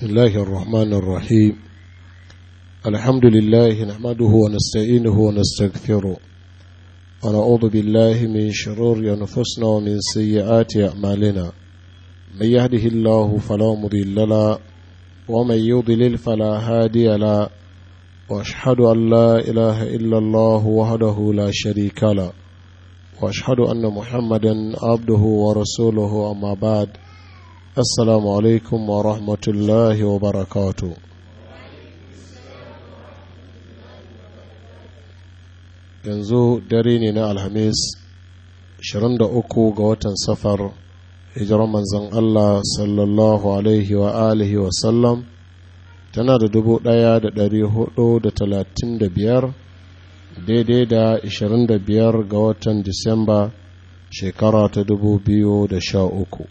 بسم الله الرحمن الرحيم الحمد لله نحمده ونستعينه ونستغفره ونعوذ بالله من شرور أنفسنا ومن سيئات أعمالنا من يهده الله فلا مضل له ومن يضلل فلا هادي له واشهد ان لا اله الا الله وحده لا شريك له واشهد ان محمدا عبده ورسوله اما بعد السلام عليكم ورحمه الله وبركاته yanzu dare ne na alhamis 23 ga watan safar hijirar manzon allah sallallahu alaihi wa alihi wa sallam tana da dubu ɗaya da ɗari hudu da talatin da biyar daidai da ashirin da biyar ga watan disamba shekara ta dubu biyu da sha uku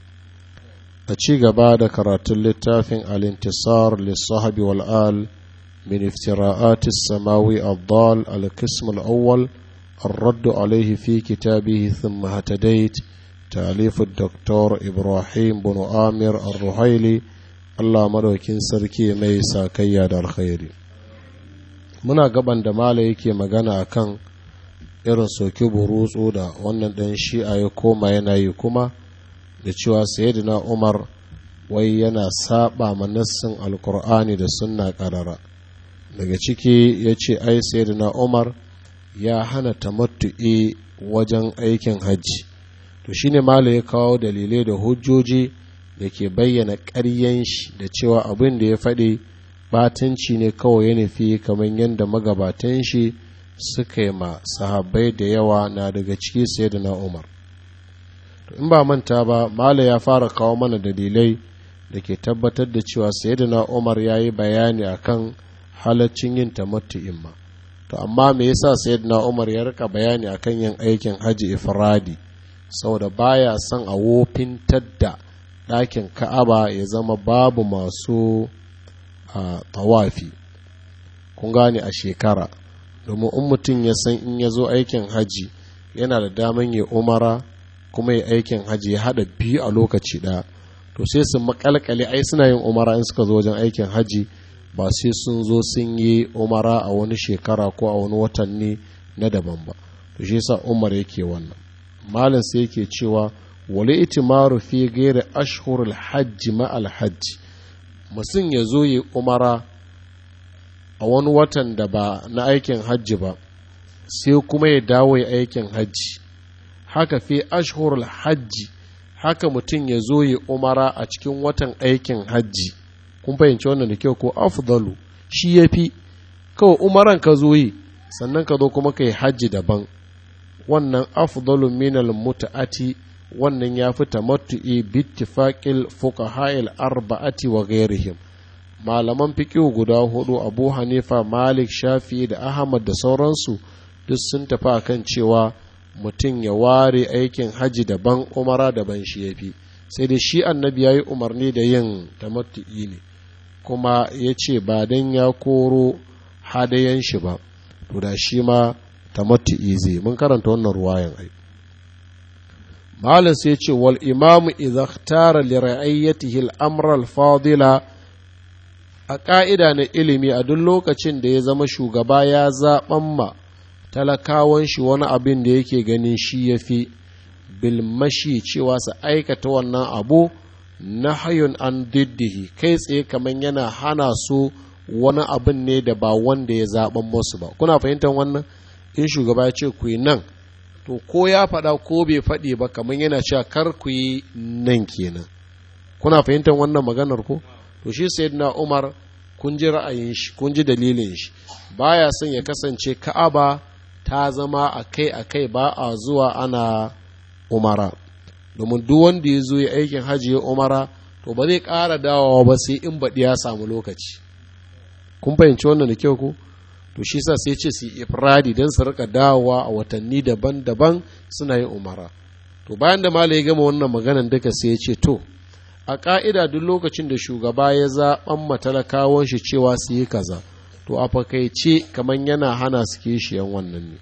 a ci gaba da karatun littafin alintisar lissahabi wal'al min iftira'ati samawi abdal al-qism al-awwal الرد عليه في كتابه ثم هتديت تأليف الدكتور إبراهيم بن آمر الرحيلي Allah madaukin sarki mai sakayya da alkhairi muna gaban da mala yake magana akan irin soki burutsu da wannan ɗan shi'a ya koma yana yi kuma da cewa sayyidina umar wai yana saba manassin alkur'ani da sunna karara daga ciki ya ce ai sayyidina umar ya hana tamattu'i wajen aikin hajji to shine mala ya kawo dalilai da hujjoji da ke bayyana ƙaryen shi da cewa abin da ya faɗi batanci ne kawai ya nufi kamar yadda magabatan shi suka yi ma sahabbai da yawa na daga ciki sai da na umar to in ba manta ba mala ya fara kawo mana dalilai da ke tabbatar da cewa sai da na umar ya yi bayani akan halaccin yin tamattu'in ma to amma me yasa sayyidina umar ya rika bayani akan yin aikin haji ifradi saboda baya son a wofintar da ɗakin ka'aba ya zama babu masu a tawafi kun gane a shekara domin in mutum ya san in ya zo aikin haji yana da daman ya umara kuma ya aikin haji ya haɗa biyu a lokaci ɗaya to sai su makalkale ai suna yin umara in suka zo wajen aikin haji ba sai sun zo sun yi umara a wani shekara ko a wani watanni na daban ba to shi yasa umar yake wannan malin sai yake cewa wale itimaru fi gairi ashhurul hajji ma'al hajji mutum ya zo yi umara a wani watan da ba na aikin hajji ba sai kuma ya dawo ya aikin hajji haka fi ashhurul hajji haka mutum ya zo yi umara a cikin watan aikin hajji kun fahimci wannan da kyau ko afdalu shi ya fi kawai umaran ka zo yi sannan ka zo kuma ka yi hajji daban wannan afdalu minal muta'ati wannan ya fi tamattu'i bittifaqil fuqaha'il arba'ati wa ghairihim malaman fiqh guda hudu Abu Hanifa Malik Shafi da Ahmad da sauransu duk sun tafi akan cewa mutum ya ware aikin haji daban umara daban shi yafi sai dai shi annabi yayi umarni da yin tamattu'i ne kuma ya ce ba dan ya koro hadayan shi ba to da shi ma tamattu'i zai mun karanta wannan ruwayan ai malam sai ce wal imamu idza ikhtara li ra'ayyatihi al-amr al-fadila a ƙa'ida na ilimi a duk lokacin da ya zama shugaba ya zaɓan ma talakawan shi wani abin da yake ganin shi ya fi bilmashi cewa su aikata wannan abu na hayun an diddihi kai tsaye kamar yana hana su wani abin ne da ba wanda ya zaɓan musu ba kuna fahimtar wannan in shugaba ya ce ku yi nan to ko ya faɗa ko bai faɗi ba kamar yana cewa kar ku yi nan kenan kuna fahimtar wannan maganar ko to shi sayyidina Umar kun ji ra'ayin shi kun ji dalilin shi baya son ya kasance Ka'aba ta zama akai akai ba a zuwa ana umara domin duk wanda ya zo ya aikin hajji ya umara to ba zai ƙara dawowa ba sai in baɗi ya samu lokaci kun fahimci wannan da kyau ko to shi sa sai ce su ifradi don su rika dawowa a watanni daban-daban suna yin umara to bayan da malai ya gama wannan maganan duka sai ya ce to a ƙa'ida duk lokacin da shugaba ya zaɓan matalakawan shi cewa su yi kaza to a fakaice kamar yana hana su kishiyan wannan ne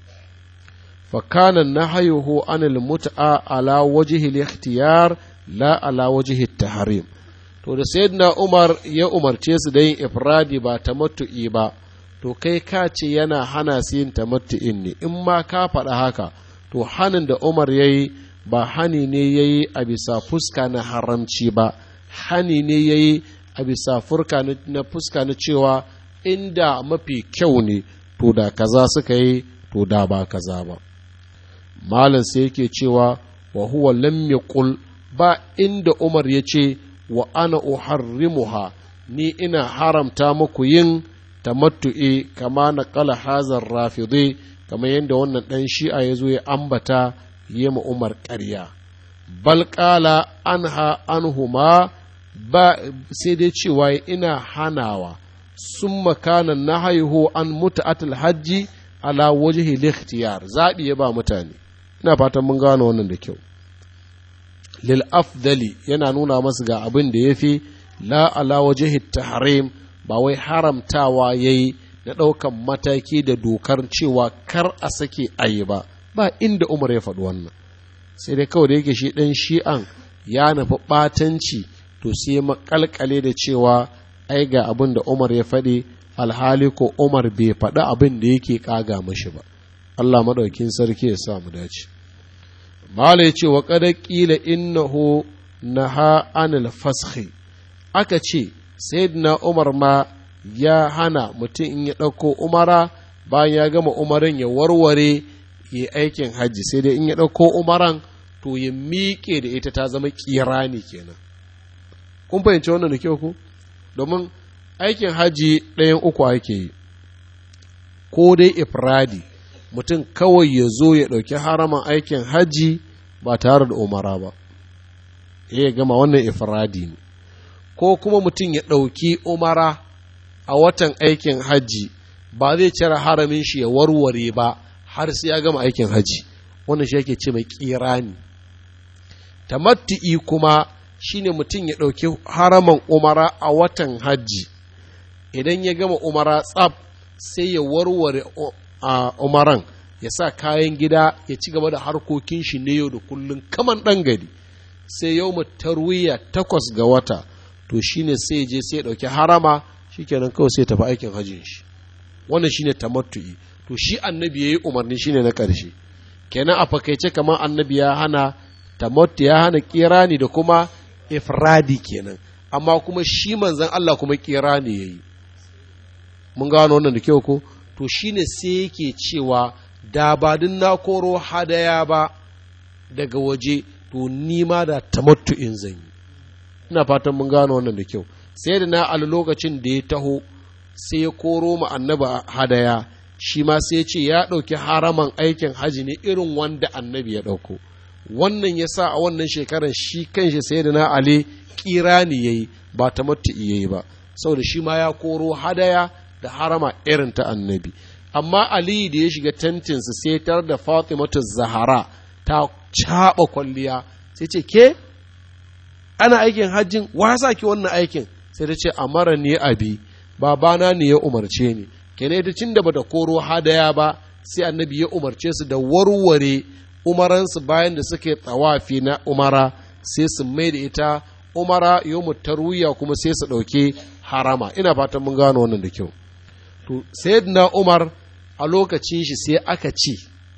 فكان نهيه عن المتعة على وجه الاختيار لا على وجه التحريم to da sayyidina umar ya umarce su da yin ifradi ba tamattu'i ba to kai ka ce yana hana su yin tamattu'in ne in ma ka faɗa haka to hanin da umar ya yi ba hani ne ya yi a bisa fuska na haramci ba hani ne ya yi a bisa na fuska na cewa inda mafi kyau ne to da kaza suka yi to da ba kaza ba malam sai yake cewa wa huwa lam yaqul ba inda umar ya ce wa ana uharrimuha ni ina haramta muku yin tamattu'i kama na kala hazar rafidai kamar yadda wannan ɗan shi'a ya zo ya ambata yi ma umar ƙarya bal ƙala anha anhuma ba sai dai cewa ina hanawa sun makana na haihu an mutu'atul hajji ala wajhi likhtiyar zaɓi ya ba mutane ina fatan mun gano wannan da kyau lil afdali yana nuna masu ga abin da ya fi la ala wajhi tahrim ba wai haramtawa yayi na ɗaukan mataki da dokar cewa kar a sake ayi ba ba inda umar ya faɗi wannan sai dai kawai da yake shi ɗan shi'an ya nufi ɓatanci to sai makalkale da cewa ai ga abin da umar ya faɗi alhali ko umar bai faɗi abin da yake ƙaga mashi ba allah maɗaukin sarki ya sa mu dace mala ya ce wa kada ƙila innahu naha anil fashi aka ce sayyidina umar ma ya hana mutum in ya ɗauko umara bayan ya gama umarin ya warware ya aikin hajji sai dai in ya ɗauko umaran to ya miƙe da ita ta zama kirani kenan kun fahimci wannan da kyau ku domin aikin hajji ɗayan uku ake yi ko dai ifradi mutum kawai ya zo ya ɗauki haraman aikin hajji ba tare da umara ba ya gama wannan ifradi ne ko kuma mutum ya ɗauki umara a watan aikin hajji ba zai cire haramin shi ya warware ba har sai ya gama aikin hajji wannan shi yake ce mai kirani tamattu'i kuma shine mutum ya ɗauki haraman umara a watan hajji idan ya gama umara tsab sai ya warware a umaran ya sa kayan gida ya ci gaba da harkokin shi ne yau da kullum kaman ɗan gari sai yau tarwiya takwas ga wata to shine sai ya je sai ya ɗauki harama shikenan kawai sai ya tafi aikin hajjin shi wannan shine tamattu'i to shi annabi ya yi umarni shine na ƙarshe kenan a fakaice kamar annabi ya hana tamattu ya hana kirani da kuma ifradi kenan amma kuma shi manzan Allah kuma kirani ya yi mun gano wannan da kyau ko to shine sai yake cewa da ba din na koro hadaya ba daga waje to ni ma da tamattu in zan yi ina fatan mun gano wannan da kyau sai da na al lokacin da ya taho sai ya koro mu annaba hadaya shi ma sai ya ce ya ɗauki haraman aikin haji ne irin wanda annabi ya ɗauko wannan ya sa a wannan shekarar shi kanshi sai da na ali kirani ya yi ba ta ya yi ba saboda shi ma ya koro hadaya da harama irin ta annabi amma ali da ya shiga tentinsa sai tar da fatimatu zahara ta caɓa kwalliya sai ce ke ana aikin hajjin wa sa ki wannan aikin sai ta ce amara ne abi babana ne ya umarce ni kenan ita cin da bata koro hadaya ba sai annabi ya umarce su da warware umaransu bayan da suke tsawafi na umara sai su mai da ita umara yau tarwiya kuma sai su ɗauke harama ina fatan mun gano wannan da kyau to sayyidina umar a lokacin shi sai aka ce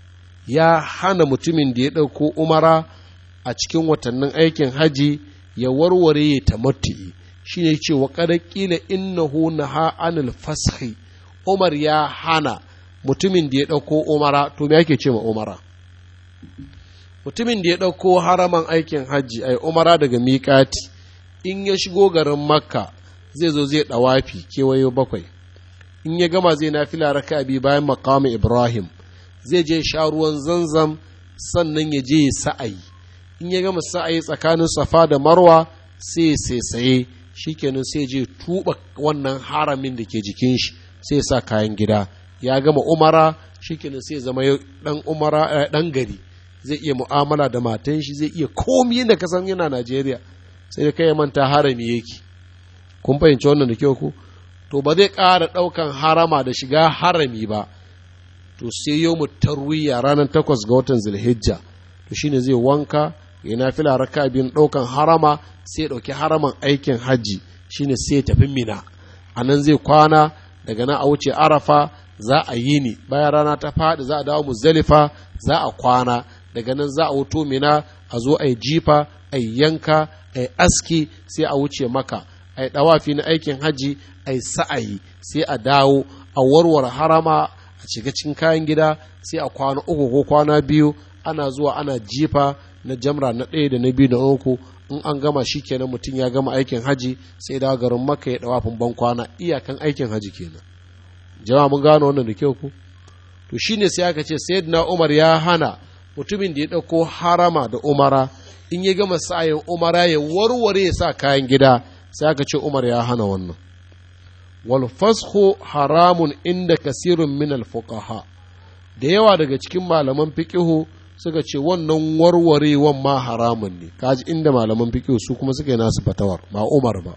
ya hana mutumin da ya ɗauko umara a cikin watannin aikin haji ya warware ya tamattu'i shine ce wa kada kila innahu naha anil fashi umar ya hana mutumin da ya ɗauko umara to me ake ce ma umara mutumin da ya ɗauko haraman aikin hajji ai umara daga miƙati in ya shigo garin makka zai zo zai ɗawafi kewayo bakwai in ya gama zai na fila raka bi bayan makamu ibrahim zai je sha ruwan zanzam sannan ya je sa'ayi in ya gama sa'ayi tsakanin safa da marwa sai sai shikenan sai je tuba wannan haramin da ke jikin shi sai sa kayan gida ya gama umara shikenan sai zama dan umara dan gari zai iya mu'amala da matan shi zai iya komi da kasan yana Najeriya sai kai manta harami yake kun fahimci wannan da kyau ku to ba zai ƙara ɗaukan harama da shiga harami ba to sai yau mu tarwiya ranar takwas ga watan zulhijja to shine zai wanka ya nafila raka biyun ɗaukan harama sai ya ɗauki haraman aikin hajji shine sai ya tafi mina a nan zai kwana daga nan a wuce arafa za a yi ni bayan rana ta faɗi za a dawo muzdalifa za a kwana daga nan za a wuto mina a zo a yi jifa a yi yanka a yi aski sai a wuce maka a yi ɗawafi na aikin hajji a yi sa'ayi sai a dawo a warware harama a shiga cikin kayan gida sai a kwana uku ko kwana biyu ana zuwa ana jifa na jamra na ɗaya da na biyu da uku in an gama shi kenan mutum ya gama aikin haji sai da garin maka ya ɗawafin ban kwana iyakan aikin haji kenan jama'a mun gano wannan da kyau ku to shine sai aka ce sayyidina umar ya hana mutumin da ya ɗauko harama da umara in ya gama sa'ayin umara ya warware ya sa kayan gida sai aka ce umar ya hana wannan wal fashu haramun inda kasirun min al fuqaha da yawa daga cikin malaman fiqihu suka ce wannan warwarewan ma haramun ne kaji inda malaman fiqihu su kuma suka yi nasu fatawar ba umar ba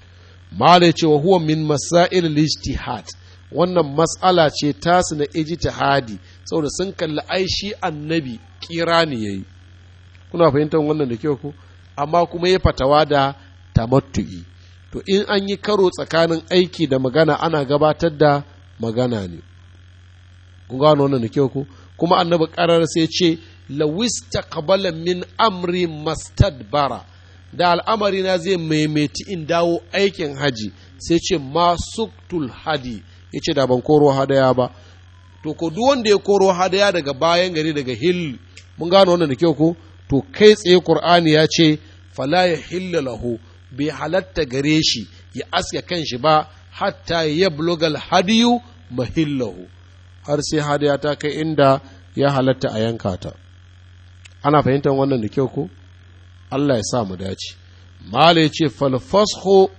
malai ce wa huwa min masail al-ijtihad wannan mas'ala ce tasu na ijtihadi saboda sun kalli ai shi annabi kirani yayi kuna fahimtar wannan da kyau ko amma kuma ya fatawa da tamattu'i to in an yi karo tsakanin aiki da magana ana gabatar da magana ne kun gano wannan da kyau ko kuma annabi karar sai ce lawista qabala min amri mastadbara da al'amari na zai maimaiti in dawo aikin haji sai ce masuktul hadi ya ce da ban koro hadaya ba to ko duk wanda ya koro hadaya daga bayan gari daga hill mun gano wannan da kyau ko to kai tsaye qur'ani ya ce fala ya hilla lahu bai halatta gare shi ya aske kan shi ba hatta ya blogal hadiyu mahillahu har sai hadaya ta kai inda ya halatta a yanka ta ana fahimtar wannan da kyau ko Allah ya sa mu dace mala ya ce falfasho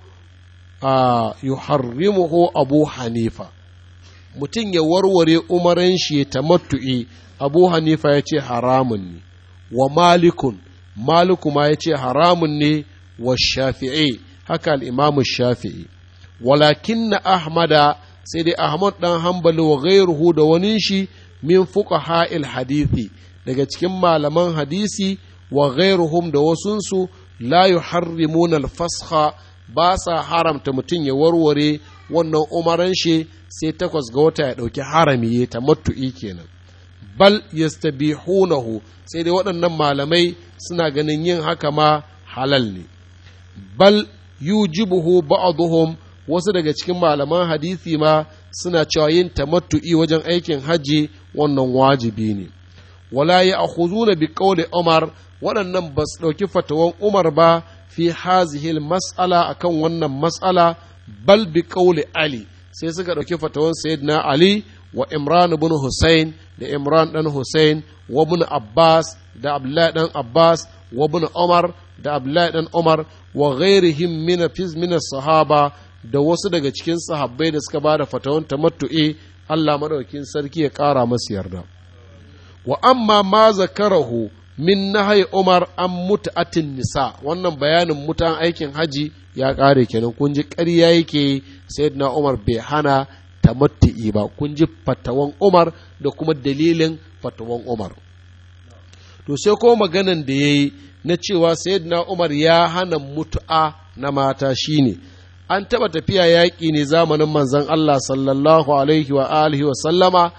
a yuharrimuhu abu hanifa mutum ya warware umaran shi ya tamattu'i abu hanifa ya ce haramun ne wa malikun maliku ma ya ce haramun ne wa shafi'i haka al'imamu shafi'i walakin na ahmada sai dai ahmad ɗan hambali wa gairuhu da wani shi min fuka ha'il hadithi daga cikin malaman hadisi wa gairuhum da wasunsu la yuharrimuna al-fasha ba sa haramta mutum ya warware wannan umaran shi sai takwas ga wata ya ɗauki harami ya tamattu'i kenan bal yastabihunahu sai dai waɗannan malamai suna ganin yin haka ma halal ne bal yujibuhu ba'dhum wasu daga cikin malaman hadisi ma suna cewa yin tamattu'i wajen aikin hajji wannan wajibi ne wala ya akhuzuna bi qawli umar waɗannan ba su ɗauki fatawan umar ba fi hazihil mas'ala akan wannan mas'ala bal bi qawli ali sai suka ɗauki fatawan sayyidina ali wa imran ibn husayn da imran dan husayn wa ibn abbas da abdullahi dan abbas wa ibn umar da abdullahi dan umar wa ghairihim min fiz min sahaba da wasu daga cikin sahabbai da suka bada fatawan tamattu'i Allah madaukakin sarki ya ƙara masu yarda wa amma ma zakarahu min nahai umar an mut'atin nisa wannan bayanin mutan aikin haji ya ƙare kenan kun ji ƙarya yake sayyidina umar bai hana tamattu'i ba kun ji fatawan umar da kuma dalilin fatawan umar to sai ko maganan da yayi na cewa sayyidina umar ya hana mutu'a na mata shine an taɓa tafiya yaƙi ne zamanin manzon Allah sallallahu alaihi wa alihi wa sallama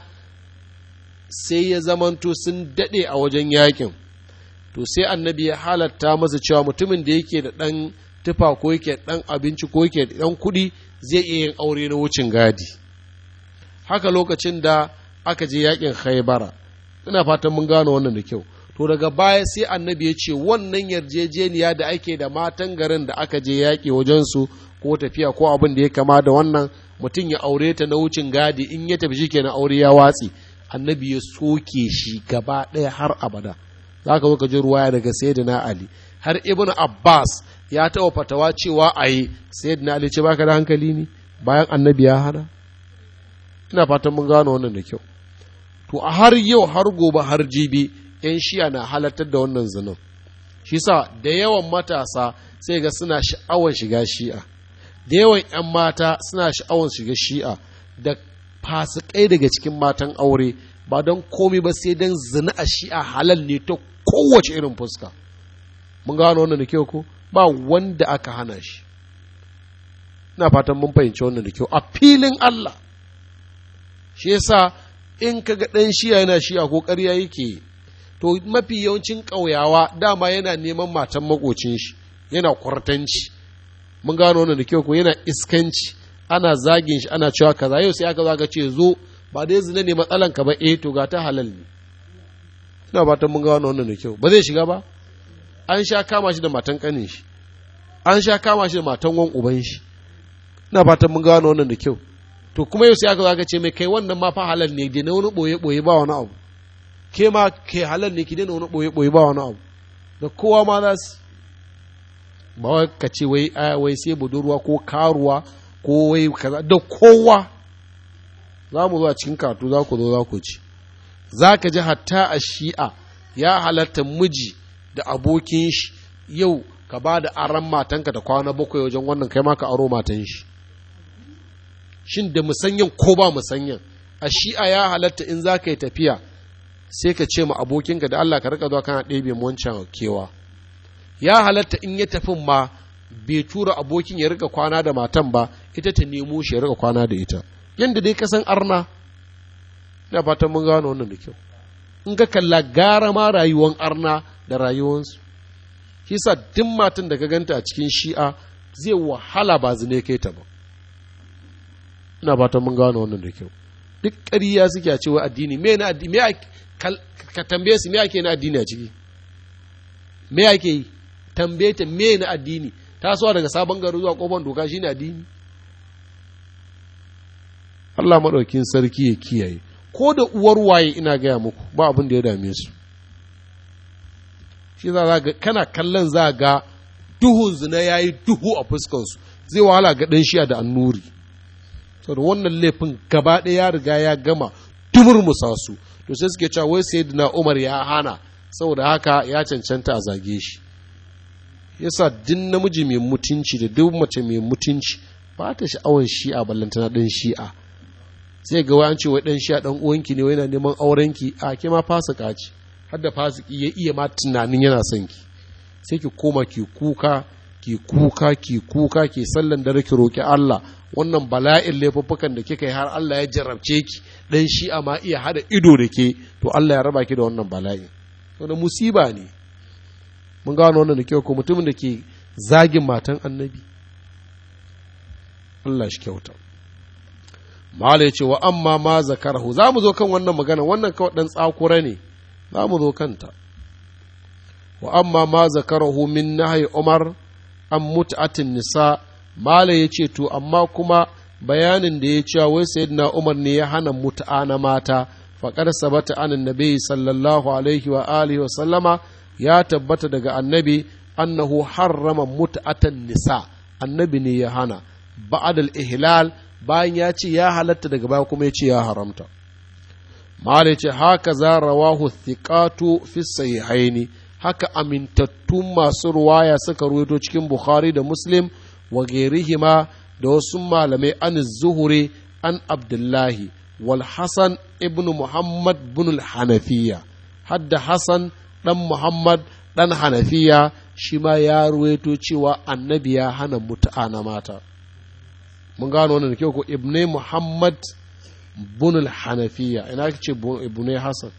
sai ya zamanto sun daɗe a wajen yaƙin to sai annabi ya halatta masa cewa mutumin da yake da ɗan tufa ko yake ɗan abinci ko yake da ɗan kuɗi zai iya yin aure na wucin gadi haka lokacin da aka je yaƙin haibara ina fatan mun gano wannan da kyau to daga baya sai annabi ya ce wannan yarjejeniya da ake da matan garin da aka je yaƙi wajensu ko tafiya ko abin da ya kama da wannan mutum ya aure ta na wucin gadi in ya tafi shi na aure ya watsi annabi ya soke shi gaba ɗaya har abada za ka zo ka ji ruwaya daga sayyidina ali har ibn abbas ya taɓa fatawa cewa a yi sayyidina ali ce baka da hankali ne bayan annabi ya hana ina fatan mun gano wannan da kyau to a har yau har gobe har jibi yan shi'a na halartar da wannan zinin shi sa da yawan matasa sai ga suna sha'awar shiga shi'a da yawan 'yan mata suna sha'awar shiga shi'a da fasikai daga cikin matan aure ba don komi ba sai don zina a shi'a halal ne ta kowace irin fuska mun gano wannan da kyau ko ba wanda aka hana shi ina fatan mun fahimci wannan da kyau a filin Allah shi yasa in ka ga ɗan shiya yana shiya ko ƙarya yake to mafi yawancin ƙauyawa dama yana neman matan makocin shi yana kwartanci mun gano wannan da kyau ko yana iskanci ana zagin shi ana cewa kaza yau sai aka zaga ce zo ba dai zina ne matsalan ka ba eh to ga ta halal ne ina fatan mun gano wannan da kyau ba zai shiga ba an sha kama shi da matan kanin shi an sha kama shi da matan wan uban shi ina fatan mun gano wannan da kyau to kuma yau sai aka zaga ce mai kai wannan ma fa halal ne dai na wani boye boye ba wani abu ke ma ke halal ne ki dai na wani boye boye ba wani abu da kowa ma za su ba wai ka ce wai wai sai budurwa ko karuwa ko wai kaza da kowa za mu zo a cikin katu za ku zo za ku ci za ka ji hatta a shi'a ya halatta miji da abokin shi yau ka ba da aran matanka da kwana bakwai wajen wannan kai ma ka aro matan shi shin da musanyan ko ba musanyan a shi'a ya halatta in za ka yi tafiya sai ka ce ma abokinka da Allah ka rika zuwa kana ɗebe wancan kewa ya halatta in ya tafin ma bai tura abokin ya rika kwana da matan ba ita ta nemo shi ya rika kwana da ita yadda dai kasan arna ina fatan mun gano wannan da kyau in ka kalla gara ma rayuwan arna da rayuwansu shi sa duk matan da ka ganta a cikin shi'a zai wahala ba zine kai ta ba ina fatan mun gano wannan da kyau duk ƙarya suke a cewa addini me na addini me ka tambaye su me ake na addini a ciki me ake yi tambaye ta me na addini tasowa daga sabon gari zuwa kofar doka shine addini Allah maɗaukin sarki ya kiyaye ko da uwar waye ina gaya muku ba abin da ya dame su shi za ga kana kallon za ga duhun zina ya yi duhu a fuskansu zai wahala ga ɗan shiya da annuri saboda wannan laifin gaba ɗaya ya riga ya gama dumur musa su to sai suke cewa wai sayyidina umar ya hana saboda haka ya cancanta a zage shi yasa din namiji mai mutunci da duk mace mai mutunci ba ta sha'awar shi'a ballantana ɗan shi'a sai ga an ce wai ɗan shi'a ɗan uwanki ne wai yana neman aurenki a ke ma fasika ce har da fasiki ya iya ma tunanin yana son ki sai ki koma ki kuka ki kuka ki kuka ki sallan dare ki roki Allah wannan bala'in laifuffukan da kika yi har Allah ya jarabce ki dan shi'a ma iya hada ido da ke to Allah ya raba ki da wannan bala'in wannan musiba ne mun gano wannan da kyau ko mutumin da ke zagin matan annabi Allah shi kyauta Mala ya ce wa amma ma zakarahu za mu zo kan wannan magana wannan kawai ɗan tsakura ne za mu zo kanta wa amma ma zakarahu min nahyi Umar an mut'atin nisa Mala ya ce to amma kuma bayanin da ya cewa wai sayyidina Umar ne ya hana mut'a na mata faqad sabata anan nabi sallallahu alaihi wa alihi wa sallama ya tabbata daga annabi annahu harrama mut'atan nisa annabi ne ya hana ba'ad al-ihlal bayan ya ce ya halatta daga baya kuma ya ce ya haramta mala ce haka za rawahu thiqatu fi sahihaini haka amintattun masu ruwaya suka ruwaito cikin bukhari da muslim wa gairihima da wasu malamai an zuhuri an abdullahi wal hasan ibn muhammad bin hanafiya hadda hasan dan muhammad dan hanafiya shi ma ya ruwaito cewa annabi ya hana mutu'a na mata mun gano wannan da kyau ko ibne muhammad bunul hanafiya ina ce ibne hasan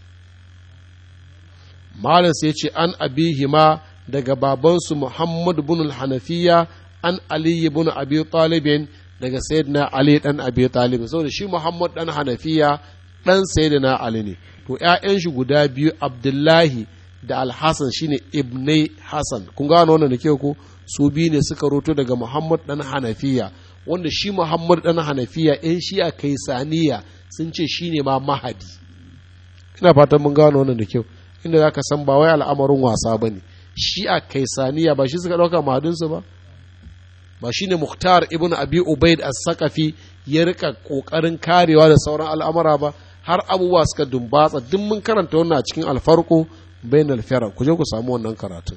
malam sai ce an abihima daga babansu muhammad bunul hanafiya an ali ibn abi talibin daga sayyidina ali dan abi talib saboda shi muhammad dan hanafiya dan sayyidina ali ne to ƴaƴan shi guda biyu abdullahi da alhassan shine ibne hasan kun gano wannan da kyau ko su biyu ne suka roto daga muhammad dan hanafiya wanda shi Muhammad dan Hanafiya ‘yan shi'a kai saniya sun ce shi ne ma mahadi. Ina fatan mun gano wannan da kyau, inda za ka san ba wai al'amarin wasa ba ne, shi'a kai saniya ba shi suka ɗauka mahadinsu ba? Ba shi ne Muhtar ibn Abi Ubaid as-Saqafi ya rika ƙoƙarin karewa da sauran al'amura ba, har abubuwa suka dumbatsa duk mun karanta wannan a cikin alfarko bain alfara ku je ku samu wannan karatun.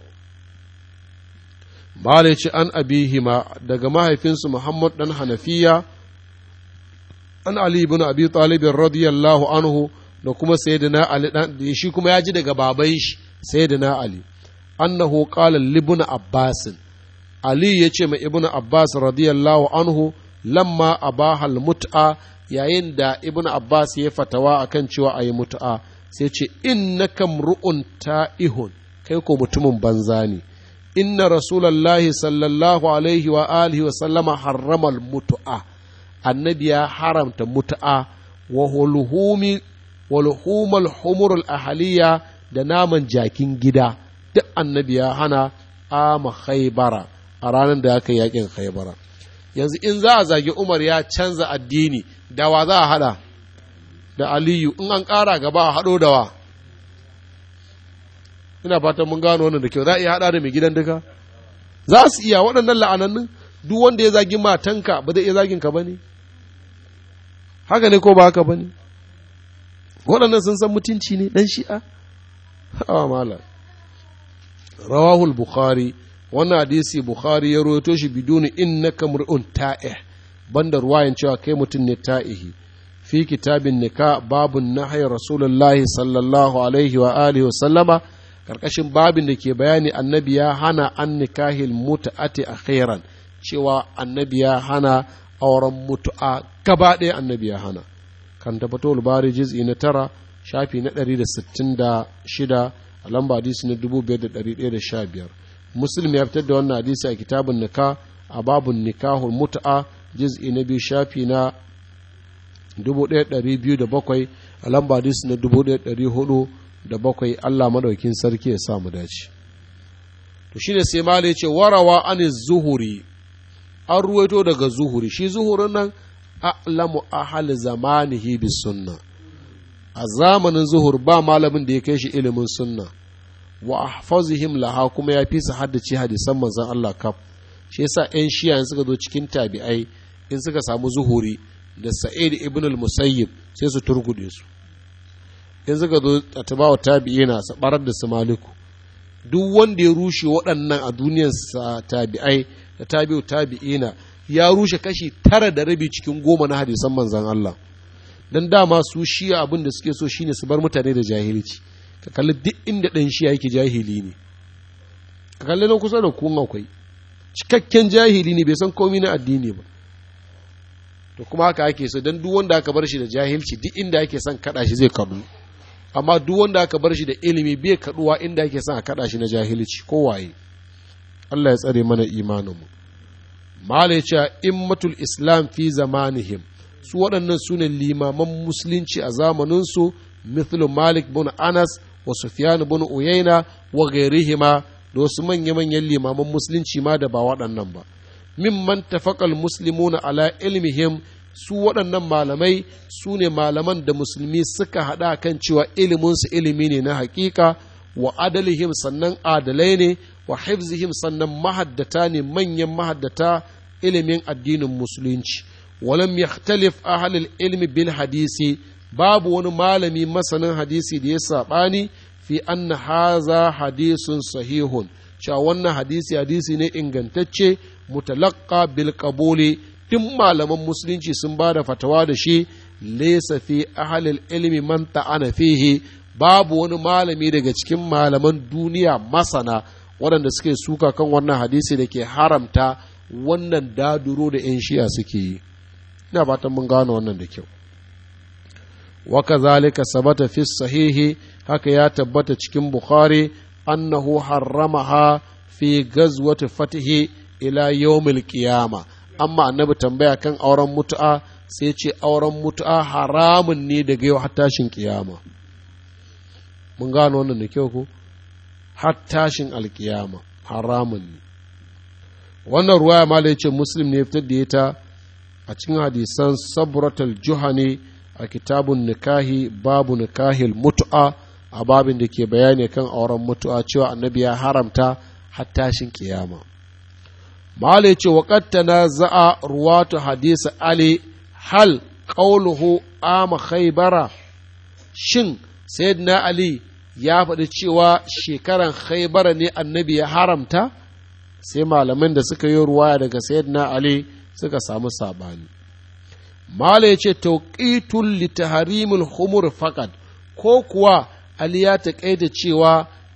Bala ce an abihima daga mahaifinsu Muhammad ɗan Hanafiya, an Ali ibn Abi Talibin radiyallahu anhu da kuma Sayyidina Ali ɗan shi kuma ya ji daga baban shi Sayyidina Ali. annahu qala libna abbasin ali ya ce ma ibnu abbas radiyallahu anhu lamma abaha mut'a yayin da ibnu abbas ya fatawa akan cewa ayi mut'a sai ce innaka mru'un ta'ihun kai ko mutumin banza ne inna rasulallahi sallallahu alaihi wa alihi wa sallama harramal mutu'a annabi ya haramta mutu'a wa hulhumi wa luhumal humurul ahaliya da naman jakin gida duk annabi ya hana ama khaybara a ranar da aka yakin khaybara yanzu in za a zagi umar ya canza addini da wa za a hada da aliyu in an ƙara gaba a haɗo da wa ina fatan mun gano wannan da kyau za a iya haɗa da mai gidan duka za su iya waɗannan la'anannun duk wanda ya zagi matanka ba zai iya zagin ka bane haka ne ko ba haka bane waɗannan sun san mutunci ne dan shi'a hawa mala rawahul bukhari wannan hadisi bukhari ya rawaito shi biduni innaka mur'un ta'ih banda ruwayan cewa kai mutum ne ta'ihi fi kitabin nika babun nahyi rasulullahi sallallahu alaihi wa alihi wa sallama karkashin babin da ke bayani annabi ya hana an nikahil mutu'ati akhiran cewa annabi ya hana auren mutu'a gaba ɗaya annabi ya hana kan tabbato bari juz'i na tara shafi na ɗari da sittin da shida a lamba hadisi na dubu biyar da ɗari ɗaya da sha biyar muslim ya fitar da wannan hadisi a kitabun nika a babun nikahul mutu'a juz'i na biyu shafi na dubu ɗaya ɗari biyu da bakwai a lamba hadisi na dubu ɗaya ɗari hudu da bakwai Allah madaukin sarki ya sa mu dace to shine sai malai ce warawa an zuhuri an ruwaito daga zuhuri shi zuhurin nan a'lamu ahal zamanihi bis sunna a zamanin zuhur ba malamin da ya kai shi ilimin sunna wa ahfazihim laha kuma ya fi su haddace hadisan manzon Allah kaf shi yasa ƴan shiya suka zo cikin tabi'ai in suka samu zuhuri da sa'id ibn al-musayyib sai su turgude su in suka zo a tabawa tabi'ina su barar da su maliku duk wanda ya rushe waɗannan a duniyar tabi'ai da tabi'u tabi'ina ya rushe kashi tara da rabi cikin goma na hadisan manzan Allah dan dama su shiya abin da suke so shine su bar mutane da jahilci ka kalli duk inda ɗan shiya yake jahili ne ka kalli na kusa da kun akwai cikakken jahili ne bai san komai na addini ba to kuma haka ake so dan duk wanda aka bar shi da jahilci duk inda ake son kada shi zai kadu amma duk wanda aka bar shi da ilimi bai kaduwa inda ake son a kada shi na jahilci ko waye Allah ya tsare mana imaninmu mala ya ce immatul islam fi zamanihim su waɗannan su ne limaman musulunci a zamaninsu mithlu malik bin anas wa sufyan bin uyaina wa gairihima da wasu manya-manyan limaman musulunci ma da ba waɗannan ba mimman tafakal muslimuna ala ilmihim su waɗannan malamai su ne malaman da musulmi suka haɗa kan cewa iliminsu ilimi ne na hakika wa adalihim sannan adalai ne wa hifzihim sannan mahaddata ne manyan mahaddata ilimin addinin musulunci walam yakhtalif ahlul ilmi bil hadisi babu wani malami masanin hadisi da ya saɓani fi anna haza hadisun sahihun cewa wannan hadisi hadisi ne ingantacce mutalaqqa bil qabuli duk malaman musulunci sun ba da fatawa da shi laysa fi ahlil ilmi man ta'ana fihi babu wani malami daga cikin malaman duniya masana waɗanda suke suka kan wannan hadisi da ke haramta wannan daduro da 'yan shi'a suke yi ina fatan mun gano wannan da kyau وكذلك ثبت في الصحيح haka ya tabbata cikin Bukhari annahu harramaha fi gazwati fatihi ila yawmil qiyama amma annabi tambaya kan auren mutu'a sai ce auren mutu'a haramun ne daga yau har tashin kiyama mun gano wannan da kyau ko har tashin alkiyama haramun ne wannan ruwaya ma da yace muslim ne fitar da ita a cikin hadisan sabratul juhani a kitabun nikahi babu nikahil mutu'a a babin da ke bayani kan auren mutu'a cewa annabi ya haramta hattashin kiyama malai ce wa na za'a ruwatu hadisi ali hal qauluhu ama khaybara shin sayyidina ali ya faɗi cewa shekaran khaybara ne annabi ya haramta sai malaman da suka yi ruwaya daga sayyidina ali suka samu sabani Mala ya ce tauƙitun litaharimul humur faƙad ko kuwa Ali ya taƙaita cewa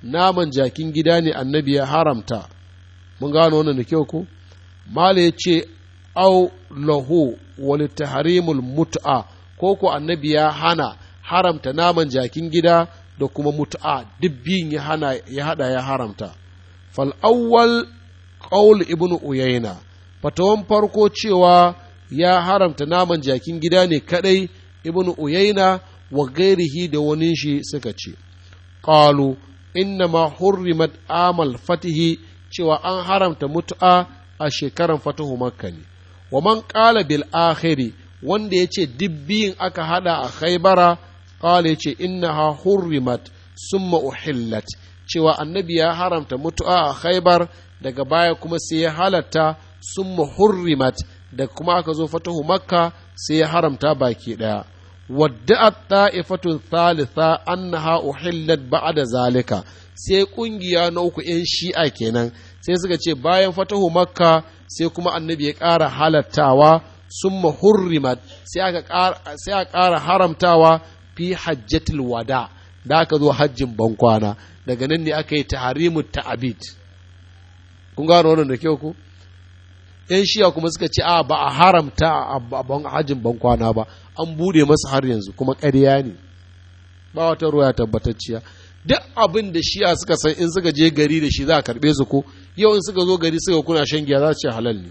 naman jakin gida ne annabi ya haramta mun gano wannan da kyau ko mala ya ce au lahu wal tahrimul mut'a ko ko annabi ya hana haramta naman jakin gida da kuma mut'a duk biyun ya hana ya hada ya haramta fal awwal qaul ibnu uyayna fatawan farko cewa ya haramta naman jakin gida ne kadai ibnu uyayna wa gairihi da wani shi suka ce qalu inna ma hurrimat amal fatihi cewa an haramta mut'a a shekaran fatahu makka ne wa man qala bil akhiri wanda yace dibbiyin aka hada a khaybara qala yace innaha hurrimat summa uhillat cewa annabi ya haramta mutu'a a khaybar daga baya kuma sai ya halatta summa hurrimat da kuma aka zo fatahu makka sai ya haramta baki daya wadda'at ta'ifatun thalitha annaha uhillat ba'da zalika sai kungiya na uku yan shi'a kenan sai suka ce bayan fatahu makka sai kuma annabi ya ƙara halattawa summa hurrimat sai aka ƙara haramtawa fi hajjatul wada da aka zo hajjin bankwana daga nan ne aka yi taharimu ta'abid kun gano wannan da kyau ku yan shiya kuma suka ce a ba a haramta a hajjin bankwana ba an bude masa har yanzu kuma ƙarya ne ba wata ruwa tabbatacciya duk abin da shiya suka san in suka je gari da shi za a karɓe su ko yau in suka zo gari suka kuna shan giya za su ce halal ne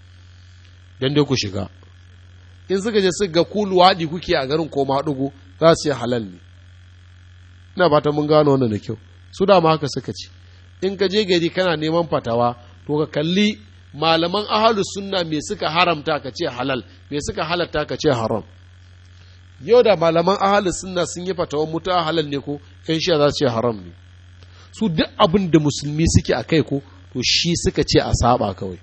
dan dai ku shiga in suka je suka ga ku luwaɗi kuke a garin ko maɗugo za su ce halal ne ina ba ta mun gano wannan da kyau su dama haka suka ce in ka je gari kana neman fatawa to ka kalli malaman ahalus sunna me suka haramta ka ce halal me suka halatta ka ce haram yau da malaman ahalus sunna sun yi fatawan mutu halal ne ko yan shiya za su ce haram ne su duk abin da musulmi suke a kai ko to shi suka ce a saba kawai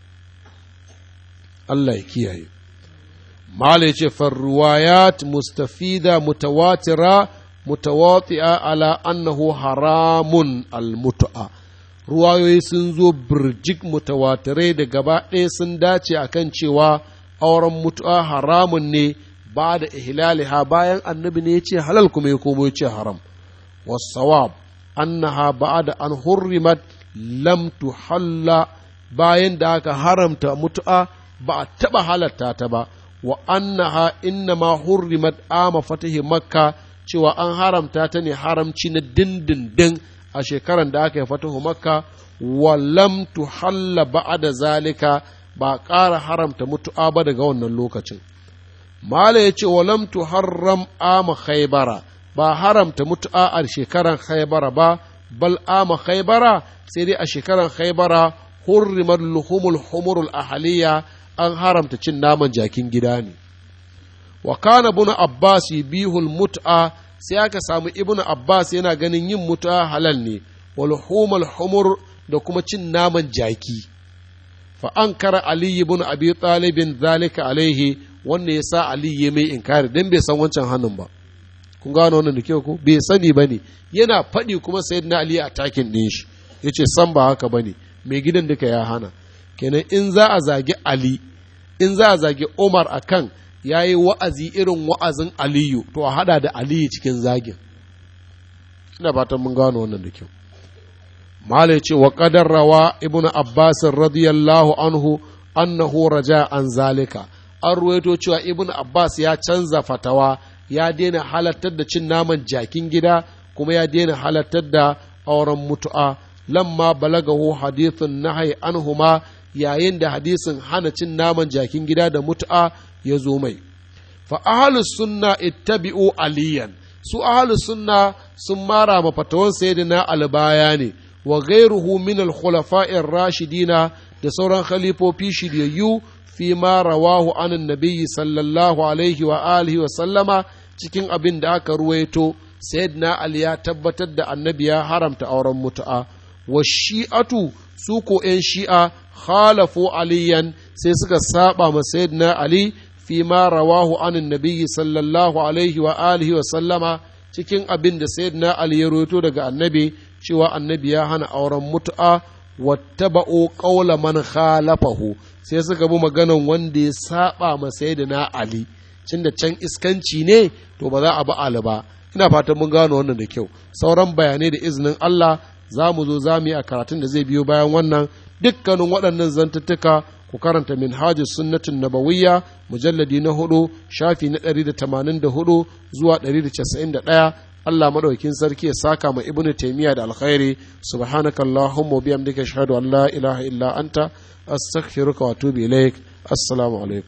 Allah ya kiyaye mala ya ce farruwayat mustafida mutawatira mutawati'a ala annahu haramun almutu'a ruwayoyi sun zo birjik mutawatirai da gaba ɗaya sun dace akan cewa auren mutu'a haramun ne ba da ihlaliha bayan annabi ne ya ce halal kuma ya komo ya ce haram wasawab annaha ba'da an hurrimat lam tuhalla bayan da aka haramta mutu'a ba a taɓa halatta ta ba wa annaha innama hurrimat ama fatahi makka cewa an haramta ta ne haramci na dindindin a shekaran da aka yi fatahu makka wa lam tuhalla ba'da zalika ba ƙara haramta mutu'a ba daga wannan lokacin mala ya ce wa lam tuharram ama khaybara ba haramta mutu'a a shekaran khaybara ba bal ama khaybara sai dai a shekaran khaybara hurrimat luhumul humurul ahaliya an haramta cin naman jakin gida ne wa kana ibn abbas bihul mut'a sai aka samu ibn abbas yana ganin yin mut'a halal ne wal humal humur da kuma cin naman jaki fa ankara ali ibn abi talib zalika alaihi wanda ya sa ali ya mai inkari dan bai san wancan hannun ba kun gano wannan da kyau ko bai sani bane yana faɗi kuma sayyidina ali a takin din shi yace san ba haka bane mai gidan duka ya hana kenan in za a zagi ali in za a zagi umar akan ya yi wa'azi irin wa'azin aliyu to a hada da aliyu cikin zagin ina fatan mun gano wannan da kyau mala ce wa qadar rawa ibnu abbas radiyallahu anhu annahu raja an zalika an ruwaito cewa ibnu abbas ya canza fatawa ya daina halartar da cin naman jakin gida kuma ya daina halartar da auren mutu'a lamma balagahu hadithun nahai anhuma yayin da hadisin hana cin naman jakin gida da mutu'a ya zo mai fa ahlus sunna ittabi'u aliyan su ahlus sunna sun mara ma fatawan sayyidina albaya ne wa ghairuhu min al-khulafa'ir rashidina da sauran khalifofi shiryayyu fi ma rawahu an nabiyyi sallallahu alaihi wa alihi wa sallama cikin abin da aka ruwaito sayyidina ali ya tabbatar da annabi ya haramta auren mutu'a wa shi'atu su ko 'yan shi'a khalafu aliyan sai suka saba ma sayyidina ali fi ma rawahu anin nabiyyi sallallahu alaihi wa alihi wa sallama cikin abin da sayyidina ali ya roto daga annabi cewa annabi ya hana auren mutu'a wattaba'u qawla man khalafahu sai suka bi maganan wanda ya saba ma sayyidina ali cin da can iskanci ne to ba za a bi ali ba ina fatan mun gano wannan da kyau sauran bayanai da izinin Allah za mu zo za mu yi a karatun da zai biyo bayan wannan dukkanin waɗannan zantuttuka ku karanta minhajus sunnatin nabawiyya mujalladi na hudu shafi na ɗari da tamanin da hudu zuwa ɗari da casa'in da ɗaya Allah madaukin sarki ya saka ma ibnu taymiya da alkhairi subhanakallahumma wa bihamdika ashhadu an la ilaha illa anta astaghfiruka wa atubu ilaik assalamu alaikum